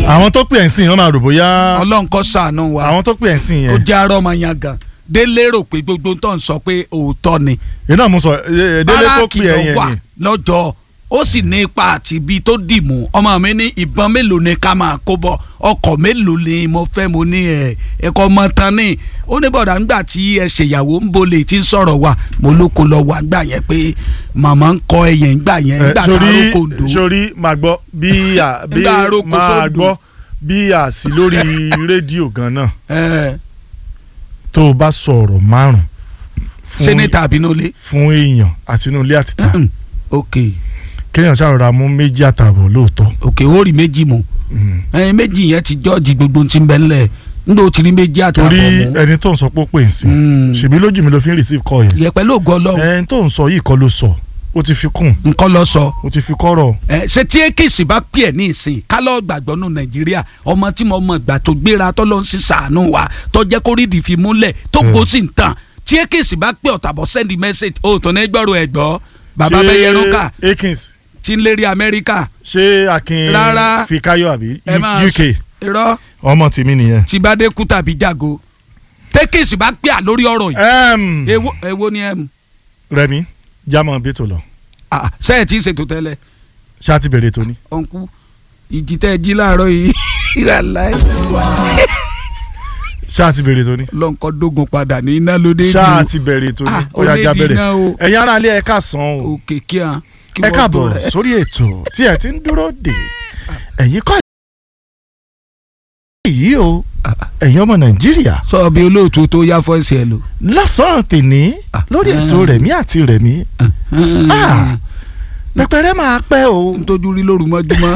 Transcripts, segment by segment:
àwọn tó pè ẹ́ ń sìn wọ́n máa rò bóyá ọlọ́run kó ṣàánú wa àwọn tó pè ẹ́ ń sìn kó yẹn jẹ́ arọ́ ọmọ yẹn gan délé rò pé gbogbo tó ń sọ pé òótọ́ ni iná mo sọ ẹ, ẹ, délé tó báràkì pè ẹ́ ló yẹn wà ni lọ́jọ́ ó sì ní ipa àti ibi tó dì mú ọmọ mi ní ìbọn mélòó ni ká máa kó bọ̀ ọkọ̀ mélòó ni mo fẹ́ mo ní ẹ̀ ẹ̀kọ́ ọmọ tán ní ó ní bọ̀dà ńgbà tí ẹ ṣèyàwó ń bolè tí ń sọ̀rọ̀ wa mo ló kó lọ wà ńgbà yẹn pé màmá ń kọ ẹyẹ ńgbà yẹn Ẹ, ńgbà tá a sórí rókò ńdó sórí máa gbọ́ bí à bí Nígbà aróko máa sódò. gbọ́ bí à sí lórí rédíò gan náà ẹ tó o bá sọ ọ̀rọ̀ márùn ṣé ní tàbí ní olè fún èèyàn àti inú ilé àtìta ok kéèyàn ṣàròrà mú méjì àtààbọ̀ lóòótọ́ ok ó rí méjì mu Mm. ẹ méjì yẹn ti jọ́ọ̀jì gbogbo ti ń bẹ ńlẹ̀ ńgbà ó ti rí méjì àtàbọ̀ torí mu ẹni tó ń sọ pé ó pè ń sìn Mm. ṣèbí lójú mi ló fi ń receive call yẹn yẹ pẹ̀lú ògo ọlọ́run ẹni tó ń sọ yìí kọ́ ló sọ ó ti fi kún nǹkan lọ sọ ó ti fi kọ́rọ̀ ẹ ṣe tí ekisi bá pè ẹ ní ìsìn kálọ̀ gbàgbọ́ nù nàìjíríà ọmọ tí mo mọ̀ gbà tó gbéra tó ló ń sì sàánú wa tó jẹ́ kó rídìí fi múlẹ̀ tó Mm. kó sì ń tàn tí ekisi bá pè ọ̀tàbọ̀ send message ó tó ní gbọ́rọ̀ ẹ̀ gbọ́ bàbá Ṣé bẹ́yẹ rúkà Akins tí ń lérí amẹ́ríkà ṣé Akin Rárá. Fikayo àbí ẹ máa UK irọ́ ọmọ tèmi nìyẹn. tí bá dé kú tàbí jago tẹ́kìsì bá pè à lórí ọ̀rọ̀ yìí Em, èwo èwo ni ẹ mú Rẹ̀mí jámọ̀ bẹ́tò lọ sẹ́ẹ̀ tí ń ṣètò tẹ́lẹ̀ ṣáà ti bẹ̀rẹ̀ tóní. ọ̀nkú ìjì tẹ́ ẹ jí láàárọ̀ yìí ìrànlá ṣáà ti bẹ̀rẹ̀ tóní. lọ́nkọ́ dógun padà ní iná lóde ṣáà ti bẹ̀rẹ̀ tóní. Ah, ó yá já onídìí bẹ̀rẹ̀ náà o. ẹ̀yin ará ilé ẹ káàsán o òkè kí a. kí ẹ wọ́n káàbọ̀ gbọ́ rẹ̀. sórí ètò tí ẹ ti ń dúró dè ẹ̀yin kọ́ èyí o ẹ̀yin ọmọ Nàìjíríà sọ bí olóòtú tó yá fọ́ọ̀sì ẹ lò. lọ́sàn-án tèní lórí ètò Rẹ̀mí àti Rẹ̀mí Ah. pẹpẹrẹ máa pẹ́ o. n tójú rí lóru mọ́júmọ́.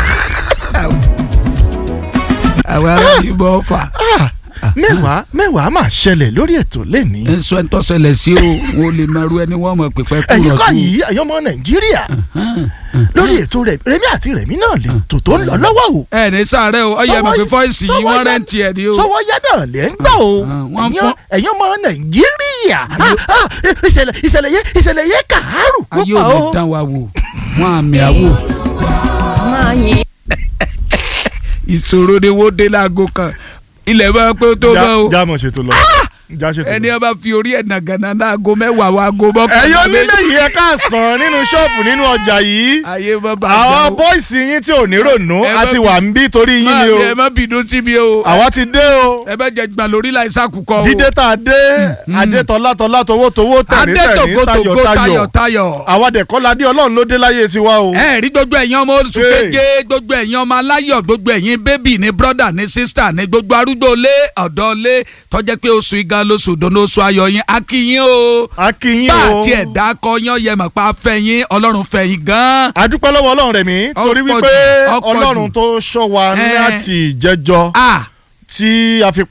àwọn ará yìí bọ́ fà. Ah, mẹ́wàá mẹ́wàá máa ṣẹlẹ̀ lórí ètò lẹ́ni. ẹ sọ ẹ tọ́ ṣẹlẹ̀ sí o wọn ò lè máa ru ẹni wọ́n mọ̀ pípẹ́ kúrò ẹ̀yin kọ́ yìí ẹ̀yin ọmọ nàìjíríà lórí ètò rẹ̀ Rẹ̀mí àti Rẹ̀mí náà lè tò tó ń lọ lọ́wọ́ o. ẹ ní sáré o ọyẹ mọ̀ pé fọ́ọ̀sì yìí wọ́n rẹ́ǹtì ẹ̀ ní o. sọwọ́ yá náà lẹ́ ń gbọ́ o Ah, wọ́n ẹ̀yin fọ́- ẹ̀yin ọmọ nàìjíríà Ah, ah, ìṣẹ̀lẹ̀ ìṣẹ̀lẹ̀ yẹ ìṣẹ̀lẹ̀ yẹ kàárù ayé púpọ̀ ò ní o. dán wa wò wọn àmì àwò máa yin ìṣòro ni wọ́n dé láago kan ilẹ̀ bá pé ó tó bá o já mọ̀ ṣètò lọ já ṣètò ẹni lọ. ọba fi orí ẹ̀ nàgànà láago mẹ́wàá wa aago mọ́kànlá ẹ̀yin onílé yìí ẹ káàsán nínú ṣọ́ọ̀bù nínú ọjà yìí ayé má bàa àwọn bọ́ìsì yín tí ò ní rònú Ẹ má àti bí- wà ń bí torí yín ni o ẹ má bínú sí mi o àwa ti dé o ẹ bá jẹ gbà lórí láì sàkùkọ o dídé tá a dé adé tọ́lá tọ́lá towó towó tẹ̀rín tẹ̀rín adétòkótòkó tayọ̀ tayọ̀ tayọ̀ tayọ̀ àwa dẹ̀kọ́ la dé ọlọ́run ló dé láyé tiwa o. ẹ rí gbogbo ẹ̀yin ọmọ oṣù Hey. kéje gbogbo ẹ̀yin ọmọ aláyọ̀ gbogbo ẹ̀yin bébì ní brọ́dà ní sísítà ní gbogbo arúgbó lé ọ̀dọ́ lé tọ́jẹ́ pé oṣù igan lóṣù dùnú oṣù ayọ̀ yín akínyín o a kí yín bá o. àti ẹ̀dá kọ yán yẹ mọ̀ pa fẹ̀yìn ọlọ́run fẹ̀yìn gan-an. a dúpẹ́ lọ́wọ́ ọlọ́run rẹ̀ mí torí Ọ̀pọ̀ wípé jù, ọ̀pọ̀ ọlọ́run jù. tó ṣọ́ wa ní Eh. àti ìjẹ́jọ́ ah tí a fi